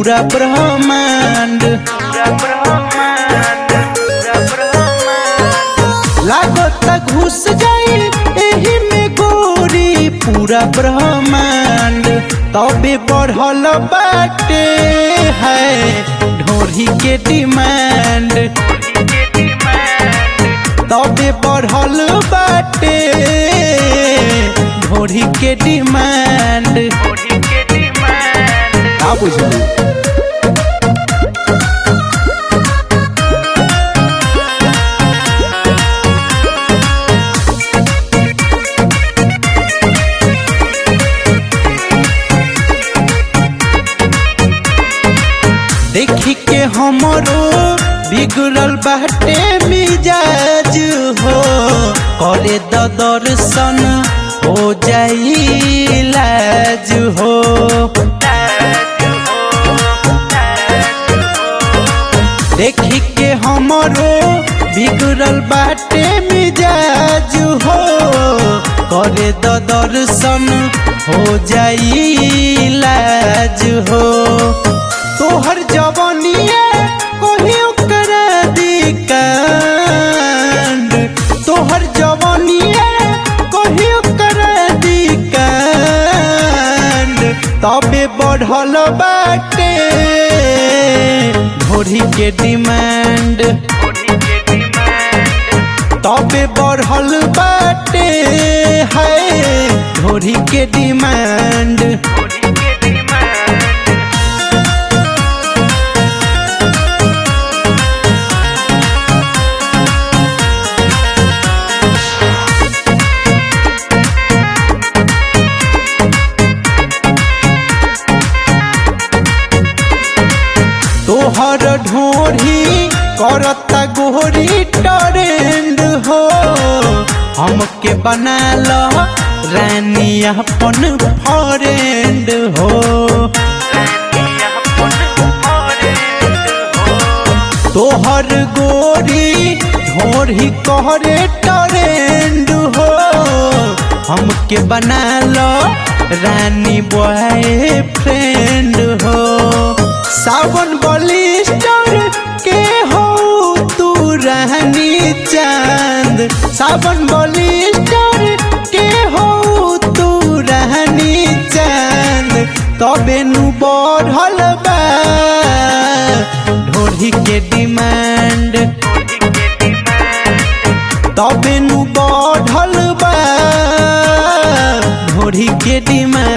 पूरा ब्रह्मांड लागत घुस जाई एही में गोरी पूरा ब्रह्मांड तबे बढ़ल बाटे है ढोरी के डिमांड तबे बढ़ल बाटे ढोरी के डिमांड का बुझली देखी के हमरो बिगड़ल बाटे मिजाज हो करे द दर्शन हो जाई लाज हो देखी के हमरो बिगड़ल बाटे मिजाज हो करे द दर्शन हो जाई लाज हो तोहर जवानिया कोही करा दी कांड तोहर जवानिया कोही करा दी कांड तबे बढ़ल बाटे घोड़ी के डिमांड तबे बढ़ल बाटे है घोड़ी के डिमांड तोहर ढोरी करता गोरी ट्रेंड हो हमके बना लो रानी अपन फ्रेंड हो तोहर गोरी ढोरी करे ट्रेंड हो हमके बना लो रानी बॉय फ्रेंड हो सावन बलिस्टर के हो तू रहनी चांद सावन बलिस्टर के हो तू रहनी चांद तबे नु बढ़ल बा ढोरी के डिमांड तबे नु बढ़ल बा ढोरी के डिमांड